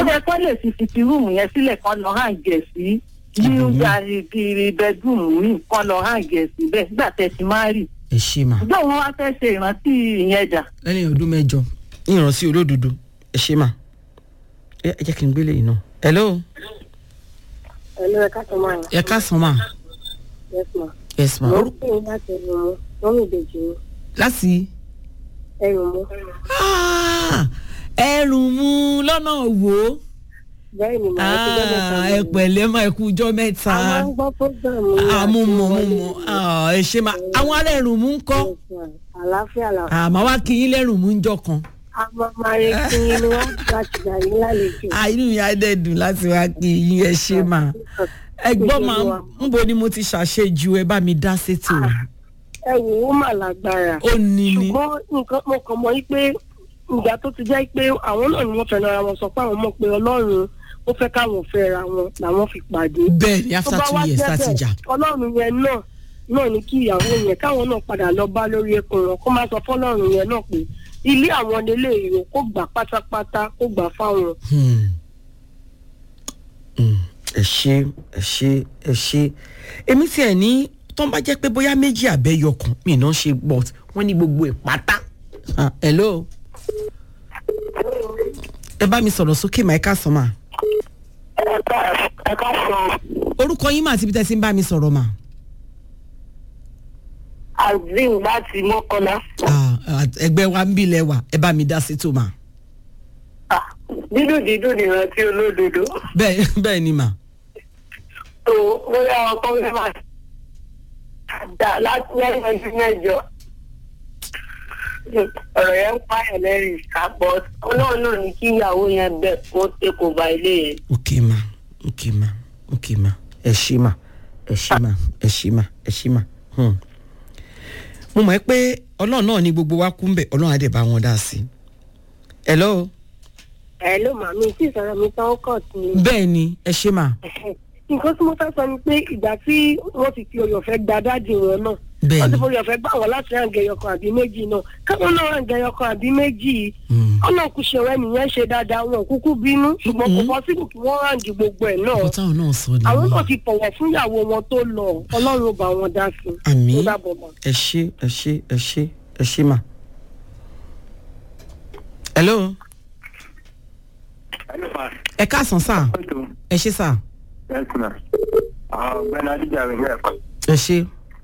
yẹ kó lè fi fìtì rúùmù yẹn sílẹ̀ kan lọ hàn gẹ̀ sí ní Ibòmíì. yàrá kiri bẹ́dúùmù mi kan lọ hàn gẹ̀ sí bẹ́ẹ̀ nígbà tẹ̀ sí máa rì ẹ ṣe mà ṣùgbọ́n wọn wá fẹ́ ṣe ìrántí ìyẹn jà lẹ́yìn ọdún mẹ́jọ ìrántí olódodo ẹ ṣe mà ẹ ẹ jẹ́ kí n gbélé yìí náà. hello Hello, ẹ káàsán máa ẹ káàsán mà yes ma. yes ma. mo ń pè é láti ẹrù mú wọn mi ìbejì mi láti ẹrù mú Ah, ẹrù mu lọ́nà wo bẹ́ẹ̀ ni màá ti gbọ́dọ̀ Ah, ẹ pẹ̀lẹ́ mà ẹ kú ọjọ́ mẹ́ta a máa ń gbọ́ fúgàmù àmú mọ̀ mọ̀ mọ̀ Ah, ẹ ṣe mà àwọn ará ẹrù mu ń kọ́ àlàáfíà là àmọ́ wá kí yín lẹ́rù mu ń jọ kan a máa máa retí ni wọ́n bá ti gbà yín lálejò. Ah, inú mi á dẹ̀ dùn láti wá kí yín ẹ ṣe mà ẹ gbọ́ mà ń bo ni mo ti ṣàṣejù ẹ bá mi dá sétí o ẹ wò ó mà lágbára ó ní ni ṣùgbọ́n nǹkan mo kàn mọ́ pé ìgbà tó ti jẹ́ pé àwọn náà ni wọ́n fẹ́ràn ara wọn sọ pé àwọn mọ̀ pé ọlọ́run ó fẹ́ káwọn fẹ́ra wọn làwọn fi pàdé. bẹ́ẹ̀ ni tó after bá two wá years jẹ́ láti jà bẹ́ẹ̀ ọlọ́run yẹn náà náà ní kí ìyàwó yẹn káwọn náà padà lọ bá lórí ẹkùn wọn kó má sọ fọlọ́run yẹn náà pé ilé àwọn nílé ìrò kó gbà pátápátá kó gbà fáwọn. Hmm. Hmm. ẹ ṣe ẹ ṣe ẹ ṣe èmi tí ẹ ní tó ń bá jẹ́ pé bóyá méjì àbẹ́yọkàn mi náà ṣe gbọ́ wọ́n ní gbogbo ẹ̀ pátá. Ah, hello ẹ bá mi sọ̀rọ̀ sókè mà ẹ ká sọ mà ẹ ká sọ orúkọ yín mà àti ibi tẹ́ ti ń bá mi sọ̀rọ̀ mà. azim láti mọ́kànlá Ah, ah, ẹgbẹ́ wa ń bilẹ̀ wà ẹ bá mi dá sí tó mà. dídùn dídùn nìrántí olódodo bẹ́ẹ̀ bẹ́ẹ̀ ni mà. tó bóyá ọkọ mi máa dà láti lẹ́yìn ọdún mẹ́jọ ọ̀rọ̀ yẹn ń pààyàn lẹ́rìí ìsàpọ̀ ọlọ́run náà ní kí ìyàwó yẹn bẹ̀ kó tẹ kó ba ilé yẹn. ok ma ok ma ok ma ẹ ṣí ma ẹ ṣí ma ẹ ṣí ma ẹ ṣí ma. Hmm. mo mọ̀ ẹ́ pé ọlọ́run náà ní gbogbo wa kú ń bẹ̀ ọlọ́run á dẹ̀ bá wọn dá sí i. hello ẹ ló mà mí tí ìsọ̀rọ̀ mi tán kọ̀ sí i. bẹ́ẹ̀ ni ẹ ṣe ma nǹkan tí mo fẹ́ sọ ni pé ìgbà tí wọ́n ti fi oyè ọ̀fẹ́ gba dáàdì wọn náà Bẹ́ẹ̀ni. wọ́n ti fi oyè ọ̀fẹ́ gbà wọ́n láti ràn gẹ̀yọkan àbí méjì náà káwọn náà ràn gẹ̀yọkan àbí méjì Hmm. ọ̀nà kù ṣe ọ̀rẹ́ nìyẹn ṣe dáadáa wọn ò kúkú bínú ṣùgbọ́n kò Mhm. pọ́sibù kí wọ́n ràn di gbogbo ẹ̀ náà ọkọ táwọn náà sọ àwọn náà nìyẹn ti fọwọ́ fún ìyàwó wọn tó lọ ọlọ́run ó bá wọn dá sí i. Àmín. Ó dàbọ̀ mọ́. ẹ ṣe ẹ ṣe ẹ ṣe ẹ ṣe ma. hello ẹ káàsán sá ẹ ṣe sá ọ̀gbẹ́ni adíjàre lẹ́ẹ̀kan ẹ ṣe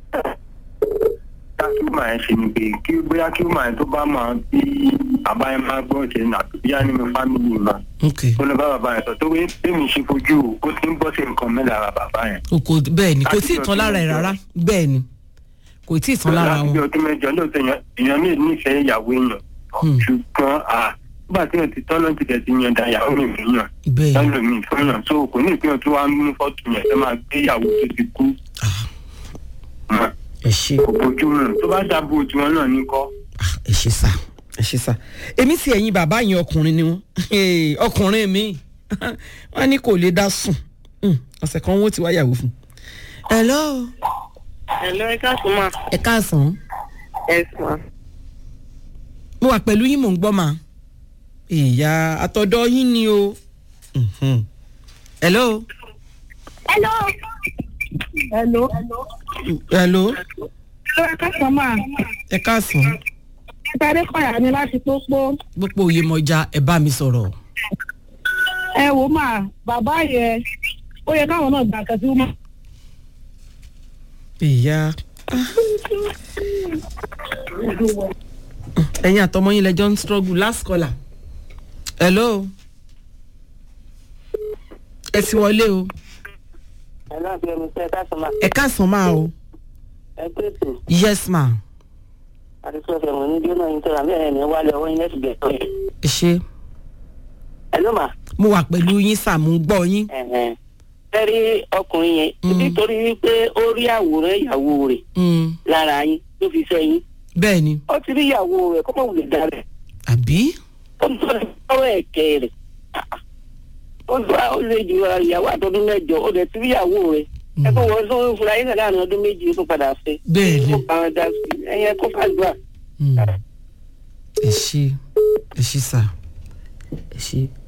tá kí ó máa ń ṣe ni pé kí bóyá kí ó máa ń tó bá máa bí bàbá yẹn máa gbọ́ ṣe nà tó bíyá nínú fámìlì mà ok ó lọ bá bàbá yẹn sọ tó wé tèmi ṣe fojú ó ti ń bọ́ sí nǹkan mẹ́ta ara bàbá yẹn. o kò bẹ́ẹ̀ ni kò tí ì tán lára ẹ̀ rárá bẹ́ẹ̀ ni kò tí ì tán lára láti bí wọn. ọdún mẹ́jọ lóòótọ́ èèyàn èèyàn mi nífẹ̀ẹ́ ìyàwó èèyàn Hmm. ṣùgbọ́n à nígbà tí wọ́n ti tọ́ lọ́n ti tẹ̀ sí yan da ìyàwó mi fún yàn bẹ́ẹ̀ ni lọ́nà mi fún yàn so kò ní ìpínyàn tó wá ń mú fọ́tò yẹn tó máa gbé ìyàwó tó ti kú Ah, mọ́ ẹ ṣe kò bójú mu tó bá dábò tiwọn náà ní kọ́. Ah, ẹ ṣe sá ẹ ṣe sá èmi sì ẹ̀yin bàbá yẹn ọkùnrin ni wọ́n Hey, ọkùnrin mi wọ́n ní kò lè dá sùn Hmm, ọ̀sẹ̀ kan wọ́n ti wá yàwó fún. hello ẹ̀lọ́ ẹ káàsán mà. ẹ káàsán ẹ sàn. mo wà pẹ̀lú yín mò ń gbọ́ mà ìyá àtọ̀dọ̀ yín ni o. Mhm. hello hello. hello. hello ẹ̀lọ́ ẹ káàsán mà. ẹ káàsán ìtàdé kọ̀yà ni láti pópó. gbogbo òye mọ̀já ẹ bá mi sọ̀rọ̀. ẹ wò mà bàbá yẹn ó yẹ káwọn náà gbà kan sí wọn. ìyá ẹ̀yin àtọmọ yín lẹ́jọ́ ń struggle last caller. hello ẹ ti wọlé o ẹ náà bí ẹni tẹ́ ẹ káàsán máa ẹ káàsán máa o ẹ pèsè yes ma àti sọ́ọ̀fẹ̀ mọ̀ ní jóná yín tẹ́ra mẹ́rin ní wálé ọwọ́ yín lẹ́sìn gẹ̀ẹ́tọ́ yẹn. ẹ ṣe ẹ ló mà mo wà pẹ̀lú yín sà mo ń gbọ́ yín. ẹ rí ọkùnrin yẹn Mm. nítorí wípé ó rí àwòrán ìyàwó rẹ̀ Mm, lára yín tó fi sẹ́yìn bẹ́ẹ̀ ni ó ti rí ìyàwó rẹ̀ kó mọ̀ wùlé dára àbí ó ń sọ̀rọ̀ ọ̀rọ̀ ẹ̀kẹ́ rẹ̀ ó ń sọ ó lè ju ìyàwó àtọ́dún mẹ́jọ ó dẹ̀ ti rí ìyàwó rẹ̀ ẹ kó wọ́n sọ fúnra yín náà láàrin ọdún méjì ó tún padà fẹ́ Bẹ́ẹ̀ ni. ó bá wọn dá sí ẹ̀yẹ kó fàdúrà. Mm. ẹ ṣe ẹ ṣe sà ẹ ṣe